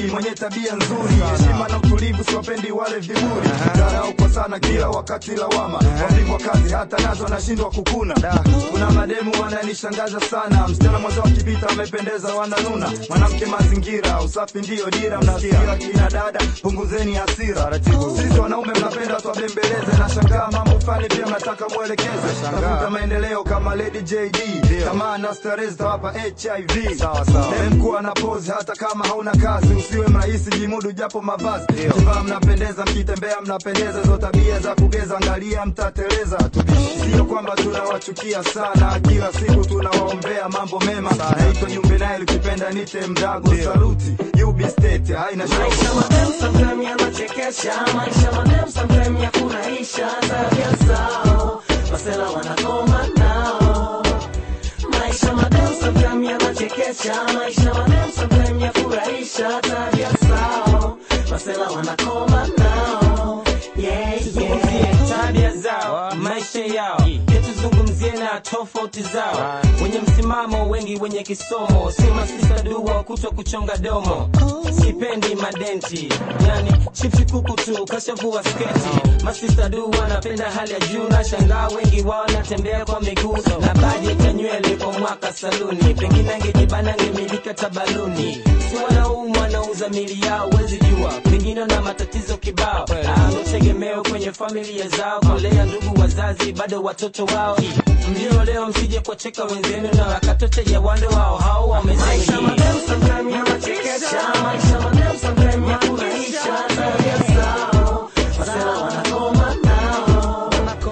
mwenye tabia nzuri, heshima na utulivu, siwapendi wale viburi, dharau kwa sana kila wakati lawama, wapigwa kazi hata nazo nashindwa kukuna. Kuna mademu wananishangaza sana, msichana mwanzo wakipita wamependeza, wananuna. Mwanamke mazingira, usafi ndiyo dira, mnasikia kina dada, punguzeni hasira. Sisi wanaume mnapenda tuwabembeleze, nashangaa mambo fulani pia mnataka mwelekeze. Tafuta maendeleo kama Lady JD, kama na starehe zitawapa HIV. Dem kuwa na pose hata kama hauna kazi, usiwe mrahisi, jimudu japo mavazi. Kivaa mnapendeza, mkitembea mnapendeza, zo tabia za kugeza, angalia mtateleza. Sio kwamba tunawachukia sana, kila siku tunawaombea mambo mema. Naitwa Jumbe naye likipenda nite mdago, saluti UB State, haina Maisha shaka. madem sometime yanachekesha, maisha madem sometime ya furahisha, tabia zao masela wanakoma nao. Maisha madem sometime yanachekesha, maisha madem sometime ya furahisha, tabia zao masela wanakoma nao. Yeah, tuzungumzie yeah. tabia zao, maisha yao, pia tuzungumzie na tofauti zao. Wenye msimamo wengi, wenye kisomo, si masisa dua kutwa kuchonga domo. Sipendi madenti, yani chipsi kuku tu, kashavua sketi. Masista du wanapenda hali ya juu, na shangaa wengi wao wanatembea kwa miguu na bajeti ya nywele kwa mwaka saluni. Pengine angejibana angemilika tabaluni, si wanaume wanauza mili yao, wezi jua, pengine na matatizo kibao Ah, tegemeo kwenye familia zao, kulea ndugu wazazi, bado watoto wao. Mlio leo msije kuwacheka wenzenu na wakatoteja wande wao hao Maisha wamezidi madem sometime yanachekesha, maisha madem sometime ya furahisha, tabia zao masela wanakoma nao.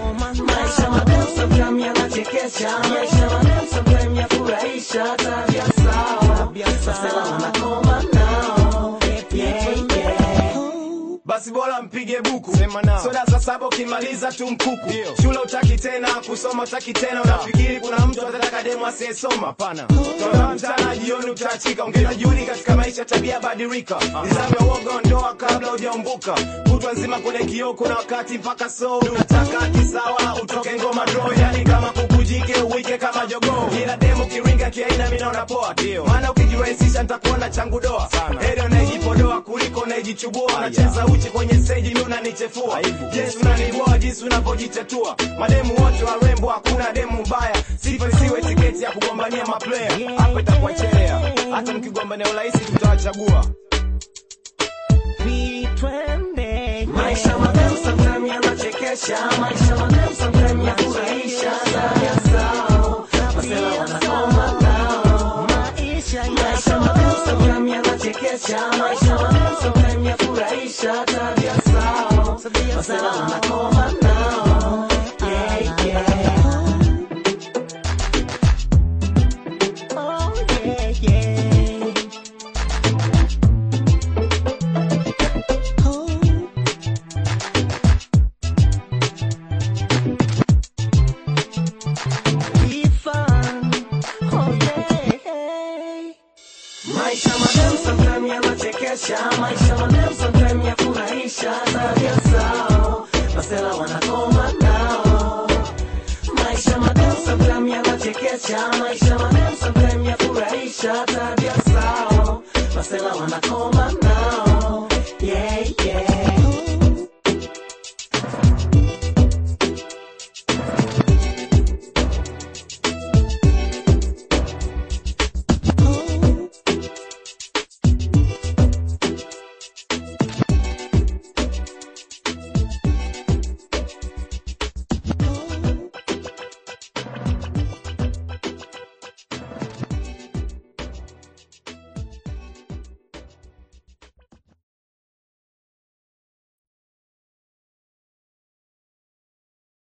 Maisha madem sometime yanachekesha, maisha madem sometime ya furahisha, tabia zao masela wanakoma nao. Yeah, yeah. basi bora mpige buku soda za saba ukimaliza tu mkuku shule utaki tena kusoma utaki tena unafikiri kuna mtu atataka demu asiyesoma hapana toa mchana jioni utaachika ongeza juhudi katika maisha tabia badilika nizame uoga ondoa kabla hujaumbuka kutwa nzima kwenye kioo kuna wakati mpaka so unataka kisawa utoke ngoma draw yani kama kukujike uwike kama jogoo ila demu kiringa kiaina mi naona poa maana ukijirahisisha nitakuona changu doa heri unayejipodoa kuliko unayejichubua unacheza uchi kwenye stage mi unanichefua yes unaniboa jinsi unavyojitatua mademu wote warembo hakuna demu mbaya sifa isiwe tiketi ya kugombania maplaya hapo itakuwa chelea hata mkigombania urahisi tutawachagua Maisha madem sometime yanachekesha, maisha madem sometime ya furahisha, tabia zao masela wanakoma nao. Maisha madem sometime yanachekesha, maisha madem sometime ya furahisha, tabia zao masela wanakoma nao. Yeah, yeah. Oh, yeah, yeah. Be fun. Oh, yeah. Maisha madem sometime yanachekesha, maisha madem sometime ya furahisha, tabia zao masela wanakoma nao. Maisha madem sometime yanachekesha, maisha madem sometime ya furahisha, tabia zao masela wanakoma nao. Yeah,